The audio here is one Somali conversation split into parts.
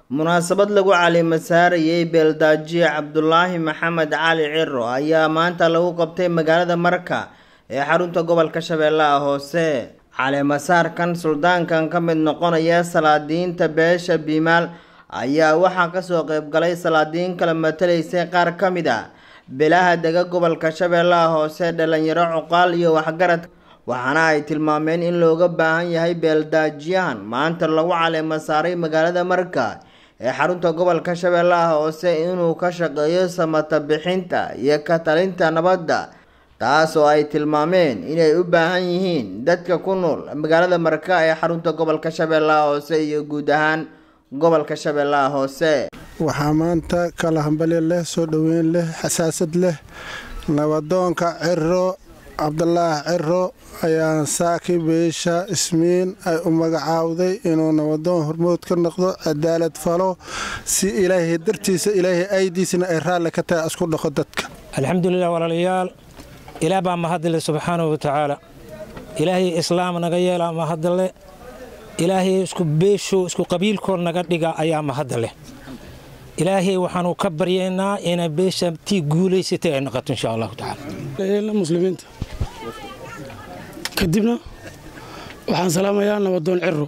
munaasabad lagu caleema saarayay beeldaajiye cabdulaahi maxamed cali ciro ayaa maanta lagu qabtay magaalada marka ee xarunta gobolka shabeellaha hoose caleemasaarkan suldaankan ka mid noqonaya salaadiinta beesha biimaal ayaa waxaa kasoo qeybgalay salaadiin kala matalaysay qaar ka mid a bilaha dega gobolka shabeellaha hoose dhalinyaro cuqaal iyo waxgarad waxaana ay tilmaameen in looga baahan yahay beeldaajiyahan maanta lagu caleema saaray magaalada marka ee xarunta gobolka shabeellaha hoose inuu ka shaqeeyo samata bixinta iyo ka talinta nabadda taas oo ay tilmaameen inay u baahan yihiin dadka ku nool magaalada marka ee xarunta gobolka shabeellaha hoose iyo guud ahaan gobolka shabeellaha hoose waxaa maanta kala hambali leh soo dhoweyn leh xasaasad leh nabadoonka ciro cabdulaahi ciro ayaa saaki beesha ismiin ay u magacaawday inuu nabadoon hormood ka noqdo cadaalad falo si ilaahay dartiisa ilaahay aydiisna ay raalli ka tahay isku dhaqo dadka alxamdulilah walaalayaal ilaah baa mahadile subxaanahu watacaala ilaahay islaam naga yeelaa mahadale ilaahay isku beesho isku qabiilkood naga dhiga ayaa mahadaleh ilaahay waxaanu ka baryaynaa inay beesha tii guulaysatay ay noqoto insha allahu tacaala muslimiinta kadibna waxaan salaamayaa nabadoon ciro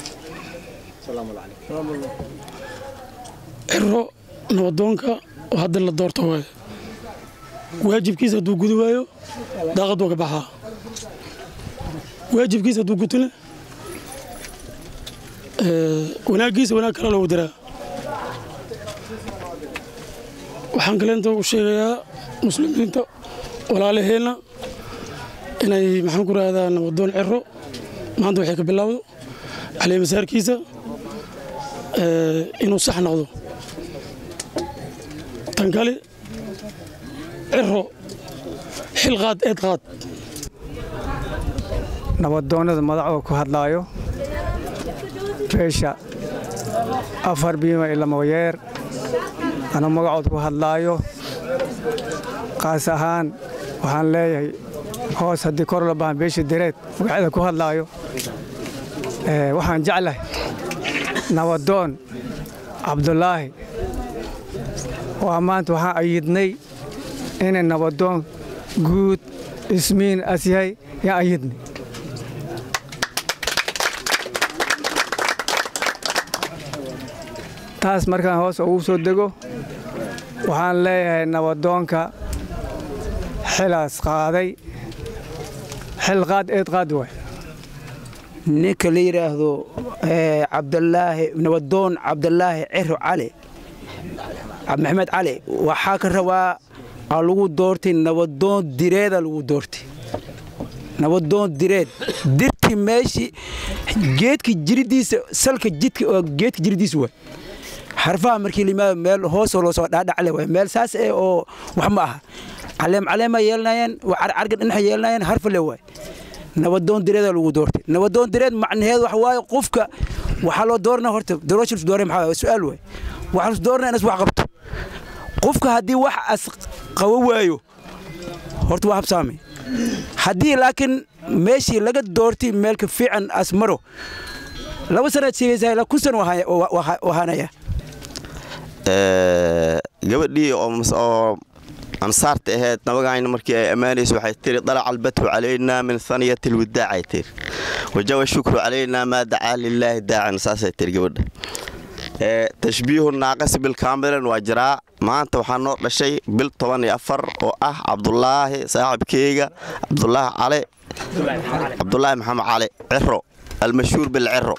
ciro nabadoonka oo hadda la doorto waaye waajibkiisa hadduu gudi waayo daaqad waa ka baxaa waajibkiisa hadduu gutona wanaaggiisa wanaag kale loogu daraa waxaan kaleenta u sheegayaa muslimiinta walaalaheenna inay maxaan ku rahdaa nabadoon ciro maanta waxay ka bilowdo caleemasaarkiisa inuu sax noqdo tan kale ciro xil qaad eed qaad nabadoonnada madacoo ku hadlaayo beesha afar biima ilamoyeer anuu magacood ku hadlaayo qaas ahaan waxaan leeyahay hoos haddii kor la bahan beesha direed magaceeda ku hadlaayo waxaan jeclahay nabadoon cabdulaahi waa maanta waxaan ayidnay inay nabadoon guud ismiin as yahay yaan ayidnay taas markaan hoos ugu soo dego waxaan leeyahay nabadoonka xilaas qaaday xil qaad eed qaad waay ninka la yidhaahdo cabdalaahi nabadoon cabdalaahi ciro cali maxamed cali waxaa ka rabaa aa lagu doortay nabadoon direeda lagu doortay nabadoon direed dirti meeshii geedka jiridiisa salka jidka oo geedka jiridiisa waay xarfaha markii limaado meel hoosoo loo soo dhaadhacle waay meel saas eh oo wax ma aha caleem caleema yeelanayeen carcarga dhinaxa yeelanayeen harfale waay nabadoon direeda lagu doortay nabadoon direed macnaheed waxa waaye qofka waxaa loo doorana horta doorashilsu doore maxaa su-aal waay waxaa lus doorana inas wax qabto qofka haddii wax as qabo waayo horta waa habsaamay haddii laakiin meeshii laga doortay meelka fiican as maro laba sanaad sheegaysaa ilaa kun san wahaanaya gabadhii oo ansaarta ahayd nabagayna markii ay ammaanayso waxay tiri dalaca albatu calaynaa min haniyati lwidaacay tiri wajawa shukru calaynaa maa dacaa lilaahi daacan saasay tiri gabadha tashbiihu naaqasi bilkaamilan waa jiraa maanta waxaa noo dhashay bil toban iyo afar oo ah cabdulaahi saaxibkeyga cabdulaahi cale cabdulaahi maxamed cali ciro almashhuur bilciro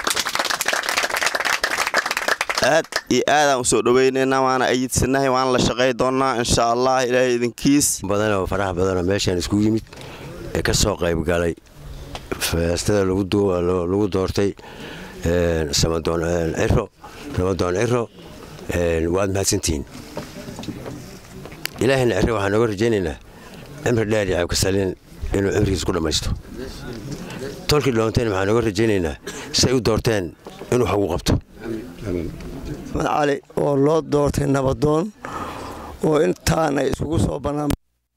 aad iyo aadaan u soo dhowaynaynaa waana ayidsannahay waana la shaqay doonnaa insha allah ilaahay idinkiis badanoo faraha badanoo meeshaan isku yimid ee ka soo qayb galay feestada lagu doortay samadoon ciro nabadoon ciro waad mahadsantihiin ilaahayna ciro waxaan nooga rajaynaynaa cimri dheer iyo cabkasalin inuu cimrigiis ku dhammaysto tolkii dhoontayna waxaan nooga rajaynaynaa say u doorteen inuu wax ugu qabto maxmed cali oo loo doortay nabadoon oo intaanay iskugu soo bannaan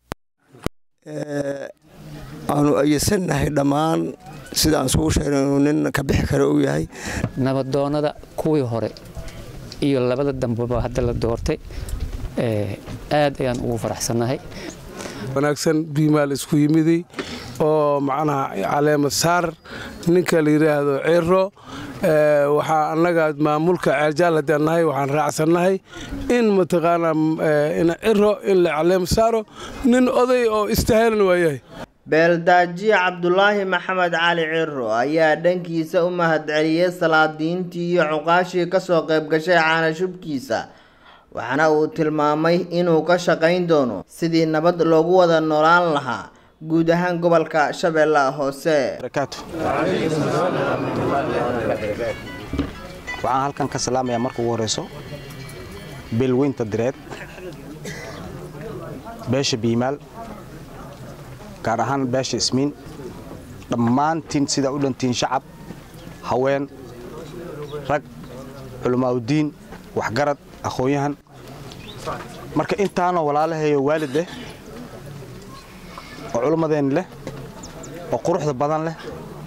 aanu ayadsannahay dhammaan sidaan iskugu sheegna inuu nin ka bixi kara uu yahay nabadoonnada kuwii hore iyo labada dambeba hadda la doortay aad ayaan ugu faraxsannahay wanaagsan biimaal isku yimiday oo macnaha caleema saar ninka la yidhaahdo ciro waxaa annaga maamulka ceerjaal haddaan nahay waxaan raacsannahay in mataqaanaa ciro in la caleema saaro nin oday oo istahaalan waayahay beeldaajiye cabdulaahi maxamed cali ciro ayaa dhankiisa u mahadceliyey salaadiintii iyo cuqaashii kasoo qayb gashay caanashubkiisa waxaana uu tilmaamay inuu ka shaqayn doono sidii nabad loogu wada noolaan lahaa guud ahaan gobolka shabeellaha hoose waxaan halkan ka salaamayaa marka ugu horeyso beelweynta direed beesha biimaal gaar ahaan beesha ismiin dhammaantiin sidaa u dhantiin shacab haween rag culamaauddiin waxgarad aqoon-yahan marka intaanoo walaalaheeyo waalid leh oo culummadeen leh oo quruxda badan leh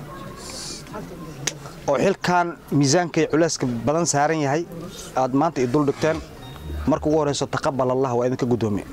oo xilkan miisaanka iyo culeyska badan saaran yahay aad maanta i dul dhigteen marka ugu horeyso taqabal allah waa idinka guddoomiye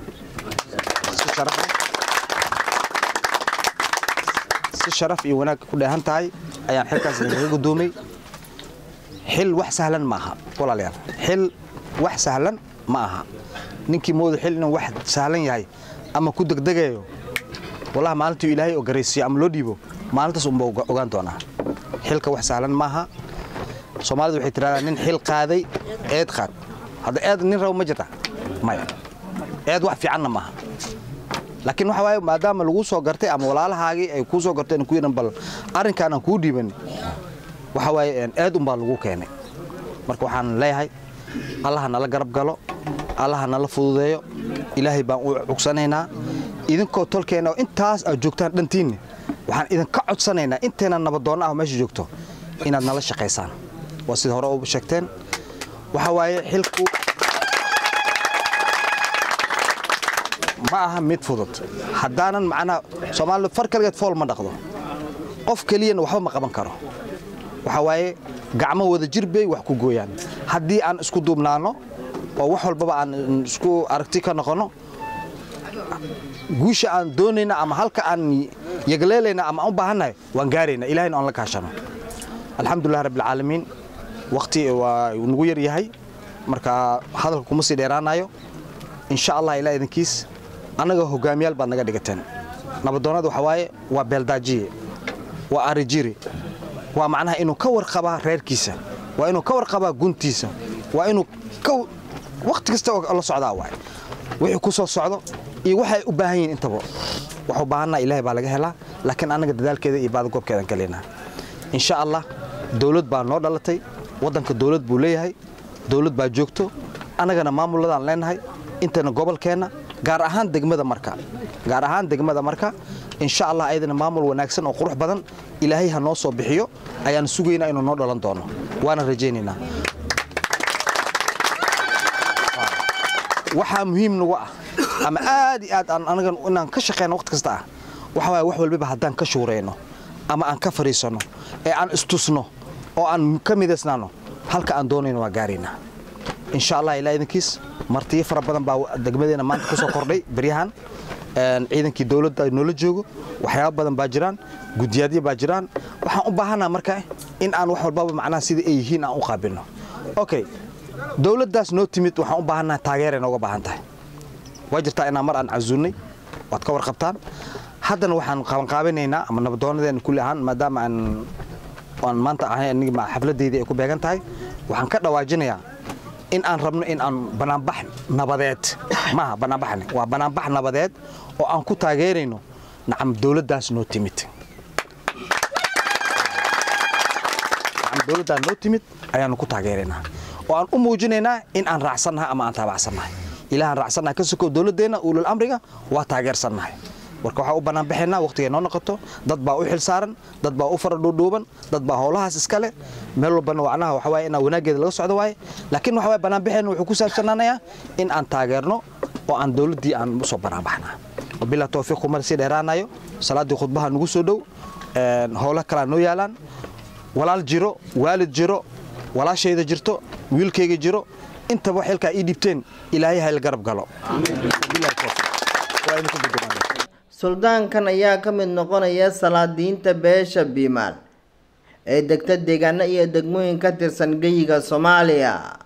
si sharaf iyo wanaag ku dheehan tahay ayaan xilkaas idinkaga guddoomay xil wax sahlan ma aha walaalayaal xil wax sahlan ma aha ninkii mooda xil inuu wax sahlan yahay ama ku degdegayo wallahi maalintuu ilaahay oo garaysiiyo ama loo dhiibo maalintaas unba ogaan doonaa xilka wax sahlan maaha soomaalidu waxay tiraahdaa nin xil qaaday eed qaad hadda eed nin rabo ma jirta maya eed wax fiicanna maaha laakiin waxa waaye maadaama lagu soo gartay ama walaalahaagii ay kuu soo garteen ku yidhan bal arrinkaan aan kuu dhiiban waxa waaye eed unbaa lagu keenay marka waxaan leeyahay allaha nala garab galo allaha nala fududeeyo ilaahay baan u cugsanaynaa idinkoo tolkeenna oo intaas aad joogtaan dhantiinne waxaan idinka codsanaynaa intayna nabadoonna ah meesha joogto inaad nala shaqaysaan waa sida hore u sheegteen waxa waaye xilku ma aha mid fudud haddaanan macnaha soomaalidu far kaligeed fool ma dhaqdo qof keliyana waxba ma qaban karo waxa waaye gacmo wada jir bay wax ku gooyaan haddii aan isku duubnaanno oo wax walbaba aan isku aragti ka noqonno guusha aan doonayna ama halka aan yagleelayna ama aan u baahannahay waan gaarayna ilahayna aan la kaashano alxamdulilah rabbilcaalamiin wakhti waa nagu yar yahay marka hadalka kuma sii dheeraanayo insha allah ilaa idinkiis annaga hogaamiyaal baad naga dhigateen nabadoonnada waxa waaye waa beeldaajiye waa arijiri waa macnaha inuu ka warqabaa reerkiisa waa inuu ka warqabaa guntiisa waa inuu wakhti kasta la socdaa waay wixii ku soo socdo iyo waxay u baahan yihiin intaba wax u baahanna ilaahay baa laga helaa laakiin annaga dadaalkeeda iyo baadagoobkeedan kaleynaa insha allah dawlad baa noo dhalatay waddanka dawlad buu leeyahay dawlad baa joogto annagana maamulladaan leenahay intana gobolkeenna gaar ahaan degmada marka gaar ahaan degmada marka insha allah ayadana maamul wanaagsan oo qurux badan ilaahay ha noo soo bixiyo ayaan sugaynaa inuu noo dhalan doono waana rajaynaynaa waxaa muhiim nagu ah ama aad iyo aad aan anaga inaan ka shaqeyno waqti kasta ah waxa waaye wax walbaba haddaan ka shuurayno ama aan ka fadhiisanno ee aan istusno oo aan ka midaysnaano halka aan doonayno waa gaaraynaa insha allah ilaa idinkiis martiyo fara badan baa degmadeena maanta ku soo kordhay beryahan ciidankii dowladda noola joogo waxyaaba badan baa jiraan guddiyaadyo baa jiraan waxaan u baahanaa marka in aan wax walbaba macnaha sida ay yihiin aan u qaabilno okay dowladdaas noo timid waxaan u baahannaha taageeray nooga baahan tahay waa jirtaa inaan mar aan casuulnay waad ka warqabtaan haddana waxaan qabanqaabinaynaa ama nabadoonadeena kulli ahaan maadaama aan aan maanta ahay aniga xafladdeydii ay ku beegan tahay waxaan ka dhawaajinayaa in aan rabno in aan banaanbax nabadeed maaha banaanbaxni waa banaanbax nabadeed oo aan ku taageerayno nacam dowladdaas noo timid nacam dowladdaas noo timid ayaanu ku taageeraynaa oo aan u muujinaynaa in aan raacsannahay ama aan taabacsannahay ilaahaan raacsannahay ka sokow dowladdeenna ulul amriga waa taageersannahay marka waxaa u banaanbaxaynaa waqtigay noo noqoto dad baa u xil saaran dad baa u fara dhuudhuuban dad baa howlahaas iska leh meel walbana wacnaha waxa waaye inaan wanaaggeeda laga socdo waaye laakiin waxa waaye banaanbaxeenna wuxuu ku saabsanaanayaa in aan taageerno oo aan dowladdii aan usoo banaanbaxnaa wabilaa towfiiq kumar sii dheeraanayo salaaddii khudbaha nagu soo dhow howlo kalaa noo yaalaan walaal jiro waalid jiro walaashayda jirto wiilkayga jiro intaba xilkaa ii dhibteen ilaahay hayl garab galo suldaankan ayaa ka mid noqonaya salaadiinta beesha biimaal ee degta deegaano iyo degmooyin ka tirsan geyiga soomaaliya